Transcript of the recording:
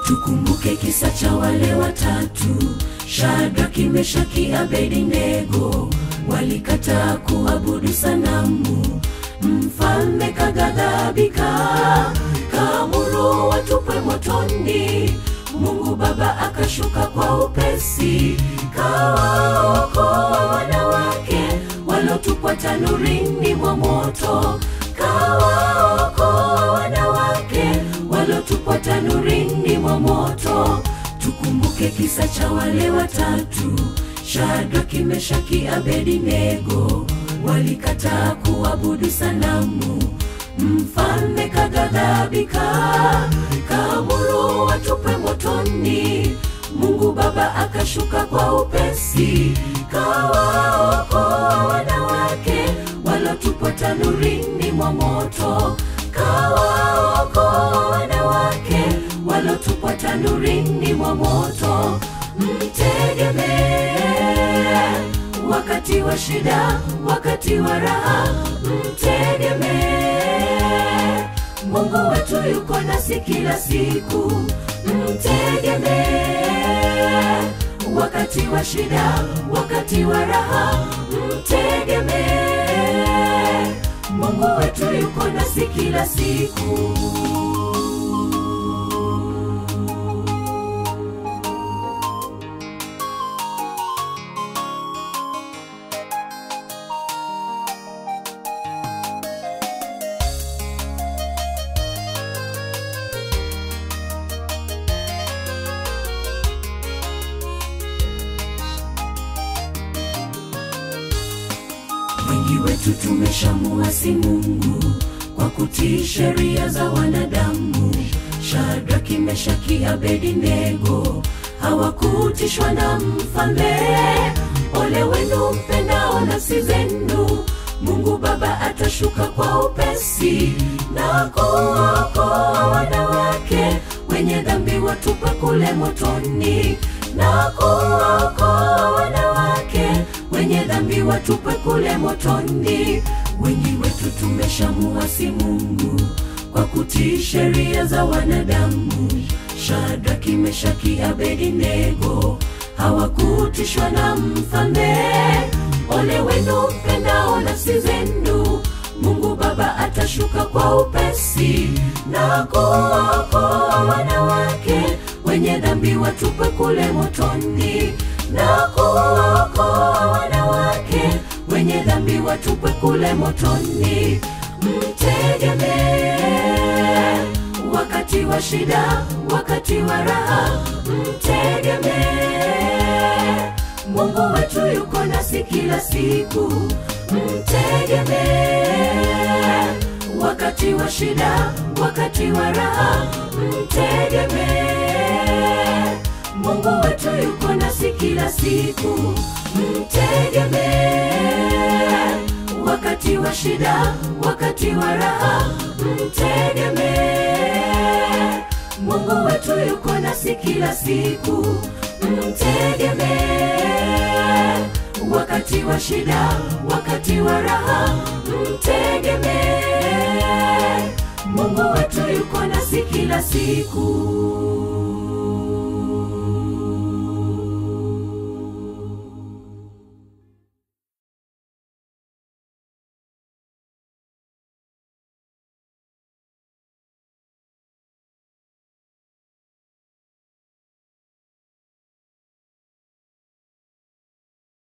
Tukumbuke kisa cha wale watatu, Shadraki, Meshaki, Abednego, walikataa kuabudu sanamu. Mfalme kaghadhabika, kaamuru watupwe motoni. Mungu Baba akashuka kwa upesi, kawaokoa wanawake walotupwa tanurini mwa moto, kawaokoa wanawake walotupwa tanurini mwa moto. Tukumbuke kisa cha wale watatu, Shadraki, Meshaki, Abednego, walikataa kuabudu sanamu. Mfalme kaghadhabika, kaamuru watupwe motoni. Mungu Baba akashuka kwa upesi, kawaokoa wanawake walotupwa tanurini mwa moto, kawaokoa wanawake walotupwa tanurini mwa moto. Mtegemee wakati wa shida, wakati wa raha, mtegemee Mungu wetu yuko nasi kila siku, mtegemee wakati wa shida, wakati wa raha, mtegemee Mungu wetu yuko nasi kila siku. Wengi wetu tumeshamuasi Mungu kwa kutii sheria za wanadamu. Shadraki, Meshaki, Abednego hawakutishwa na mfalme. Ole wenu mpendao nafsi zenu, Mungu Baba atashuka kwa upesi na kuwaokoa wanawake wenye dhambi watupwe kule motoni, na kuwaokoa wanawake wenye dhambi watupwe kule motoni. Wengi wetu tumeshamuasi Mungu kwa kutii sheria za wanadamu. Shadraki, Meshaki, Abednego hawakutishwa na mfalme. Ole wenu mpendao nafsi zenu, Mungu Baba atashuka kwa upesi na kuwaokoa wanawake wenye dhambi watupwe kule motoni, na kuwaokoa wanawake wenye dhambi watupwe kule motoni. Mtegemee wakati wa shida, wakati wa raha, mtegemee Mungu wetu yuko nasi kila siku, mtegemee wakati wa shida, wakati wa raha, mtegemee Mungu wetu yuko nasi kila siku, mtegemee wakati wa shida, wakati wa raha, mtegemee Mungu wetu yuko nasi kila siku, mtegemee wakati wa shida, wakati wa raha, mtegemee Mungu wetu yuko nasi kila siku.